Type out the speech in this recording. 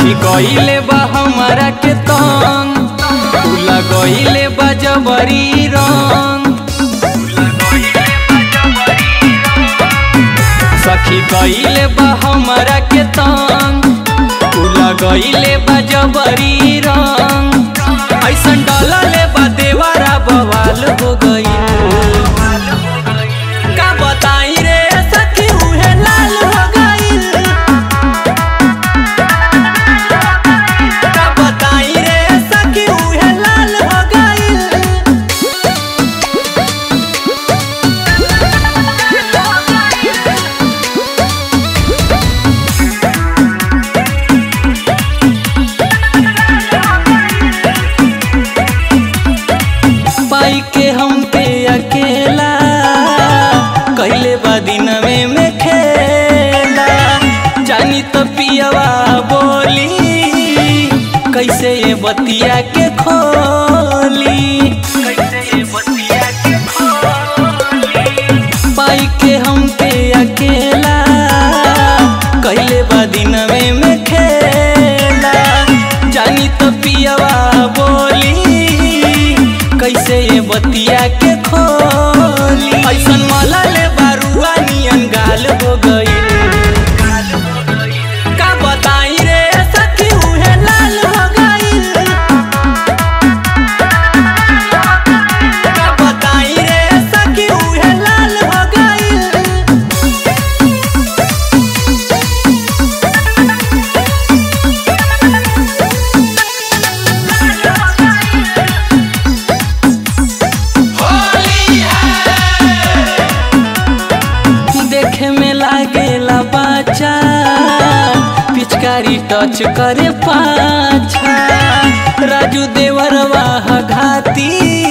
सखी कइले बा हमारा के तंग तू लगइले बा जबरी रंग सखी कइले बा हमारा के तंग तू लगइले बा जबरी रंग ऐसन डलले बा देवारा बवाल हो गई का बताई रे सखी उहे लाल हो गइल का बताई रे सखी उहे लाल हो गइल पाई के हम पे अकेला कहले बा दिन में में खेला जानी तो पियवा बोली कैसे ये बतिया के खोली कैसे ये बतिया के खोली पाई के हम पे अकेला कहले बा दिन में में खेला जानी तो पियवा बोली कैसे ये बतिया के खोली ऐसन मला ले बारुआ नियन गाल हो गई का बताई रे सखी उहे लाल हो गई का बताई रे सखी उहे लाल हो गई देखे में लागेला बच्चा पिचकारी टच करे पाछा राजू देवरवा घाती